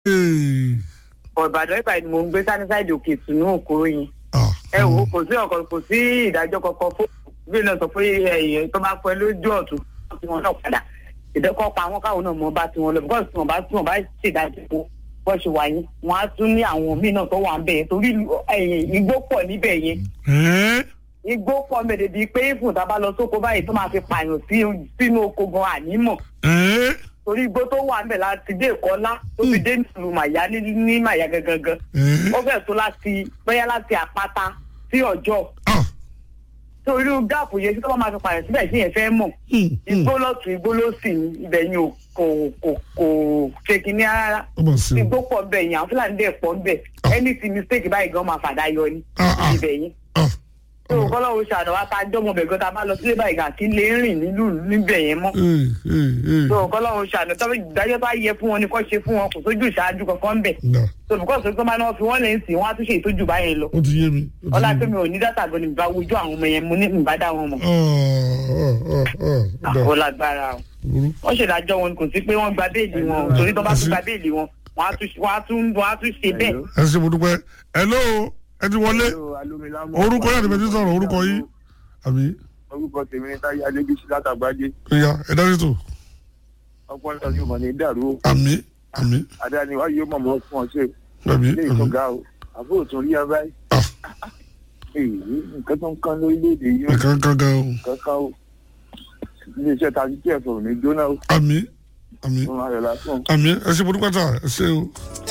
Ee, ọ̀bàdàn ìbàdàn ni mò ń gbé sánísáìdì òkè ìtùnú òkúrò yẹn ah, ẹ wò ó kò sí ọkọ kò sí ìdájọ́ kankan fún bí náà sọ pé ẹ̀yìn tó bá pẹ́ lójú ọ̀tún tí wọ́n náà padà ìdẹ́kọ̀ pa àwọn káwọn náà mọ bá tiwọn lọ bíkọ́sì tí wọ́n bá tí wọ́n bá ṣèdájọ́ fún bọ́ ṣe wà yẹn wọ́n á tún ní àwọn míì náà tó wà ń bẹ̀ yẹn torí ẹ̀yìn igbó pọ̀ níbẹ̀ yẹn ẹ́, igbó pọ̀ mẹ́tẹ̀ẹ̀ bíi pé ìfún tá a bá lọ sóko báyìí tó máa fi pààyàn sí sínú oko gan ànímọ̀ ẹ́, torí igbó tó wà ń bẹ̀ láti dé ìkọ́lá tó fi dé nílùú màyá ní ní màyá gangan ẹ́, ó fẹ́ tó láti bóyá láti àpáta sí ọjọ́ ah, torí gáàpù yẹn tí tó bá máa fi pààyàn síbẹ̀ sí yẹn fẹ́ mọ̀ hmm, hmm. igbó lọ́tún igbó lọ́sì ní ibẹ̀ yẹn ò kò kò kò ṣe kínní rárá Ó mà sí o. igbó pọ̀ bẹ̀ yẹn àwọn fúlàní dẹ̀ pọ̀ bẹ̀ ẹni tí mistake báyìí gan máa fàdá yọ ni Ah, ah. ibẹ̀ yẹn Ah, tó kọ́lọ́wọ́ ṣàdọ̀ wá tá a jọ́mọ bẹ̀ gan tá a bá lọ sílé báyìí gà kí lè rìn nílùú níbẹ̀ yẹn mọ́ ee, ee, ee. tó kọ́lọ́wọ́ ṣàdọ̀ tó ìdájọ́ bá yẹ fún wọn ni kò ṣe fún wọn kò sójú ìṣáájú kankan bẹ̀ Nà, tó bùkọ́ sọ pé máa náà fi wọ́n lè ń sìn wọ́n á tún ṣe ìtọ́jú báyẹn lọ ó ti yé mi. ó ti ọlá yé pé mi. mi ò ní dátà gan ni ìbá wojú àwọn ọmọ yẹn mo ní ìbá dá wọn mọ̀ Ah, ah, ah, ah, ó dà, àwọn lágbára o burú. wọ́n ṣèdájọ́ wọn kò sí pé wọ́n gba béèlì wọn o torí tó bá tún gba béèlì wọn wọ́n á tún wọ́n á tún wọ́n á tún ṣe bẹ́ẹ̀. ẹ ṣe mo dúpẹ́ hello ẹ ti wọlé orúkọ yàtọ̀ bẹ́ẹ̀ ti sọ̀rọ̀ orúkọ yìí àbí orúkọ tèmi ní táyé adébísí látàgbájé ìyá ẹ dárí tó ọpọlọ yóò mọ ní dàrú o àmì àmì adáni wá yóò mọ̀ mọ́ fún ọ ṣe àmì ilé àmì ìtọ́gà o àbúrò tún rí abáyé ah èyí nǹkan tó ń kán lórílẹ̀‐èdè yìí ó nǹkan kan gan o kankan o iléeṣẹ́ tàbí tí ẹ̀fọ́ ò ní jóná o àmì àmì fún ayọ̀ lásán. àmì ẹ ṣe mo dúpẹ́ tà ẹ ṣe o.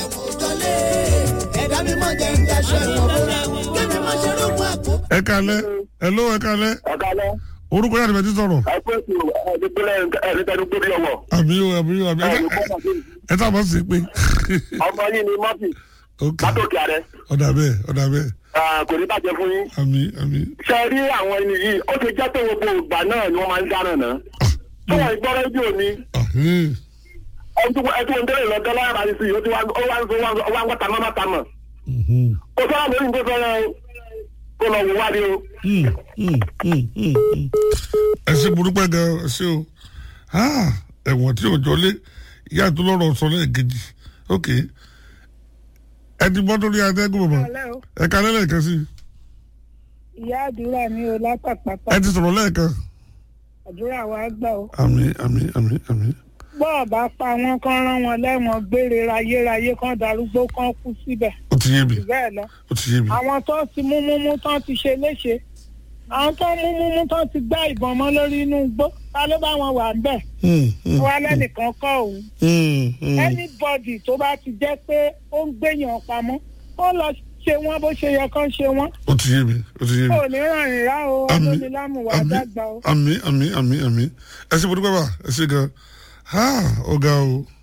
ẹ̀dá mi máa jẹ́ ń daṣọ ìwọ̀n bóra kébì máa ṣe rúgbọ́n àpò. ẹ kalẹ hello ẹ kalẹ ọ̀gá lọ orúkọ yàtọ̀ bẹ́ẹ̀ ti sọ̀rọ̀ ẹgbẹ́ ètò ẹ̀ẹ́dẹ́gbẹ́lẹ́ ẹ̀ẹ́dẹ́gbẹ́lẹ́ ọwọ́ àmì o àmì o àmì ẹ ẹ tá a bá sì pé ọmọ yìí ni mọ́tì ok látòkè ààrẹ ọ̀dà bẹ́ẹ̀ ọ̀dà bẹ́ẹ̀ kò ní bàjẹ́ fún yín. àmì àmì ṣe rí àwọn ẹni yìí ó ti jẹ́ pé gbogbo ìgbà náà ni wọ́n máa ń dáná náà tí wọ́n gbọ́ rédíò ni ahẹ́ ẹtú ẹtú ń délé lọ dọ́là ara sí i ó ti wá ó wá ń sọ ó wá ń gbọ́ tamọ́ tamọ́ mhm. kò sọ́ra lórí nǹkan sọ́ra o kò lọ wò wá rí o. Mm, mm, mm, mm, mm. ẹ ṣe mo dúpẹ́ gan ẹ ṣe o Ah, ẹ̀wọ̀n tí ò jọlé ìyá tó lọ́rọ̀ sọ lẹ́ẹ̀kejì ok ẹ ti bọ́ torí adẹ́gùn bàbá ẹ kalẹ́ lẹ́ẹ̀kan sí i ìyá àdúrà mi ò lápapàpà ẹ ti sọ̀rọ̀ lẹ́ẹ̀kan àdúrà wa gbà ó. àmì àmì àmì àmì bọ́ọ̀ bá pa wọ́n kán rán wọn lẹ́wọ̀n gbére rayérayé kán darúgbó kán kú síbẹ̀ ó ti yé mi jù bẹ́ẹ̀ lọ. ó ti yé mi àwọn tó ti mú múmú tán ti ṣe léṣe àwọn tó mú múmú tán ti gbá ìbọn mọ́ lórí inú igbó ta ló bá wọn wà ń bẹ̀ Mm, mm, wọ́n lẹ́nìkan kọ́ òun. mm, mm. anybody tó bá ti jẹ́ pé ó ń gbéyàn pamọ́ ó lọ ṣe wọ́n bó ṣe yẹ kán ṣe wọ́n ó ti yé mi ó ti yé mi kò ní ràn yín rá o Àmín, olómi lámùwà àmín, dàgbà o. àmì àmì àmì àmì ẹ ṣe mo dúpẹ́ bá ẹ ṣe gan Ah, ó ga o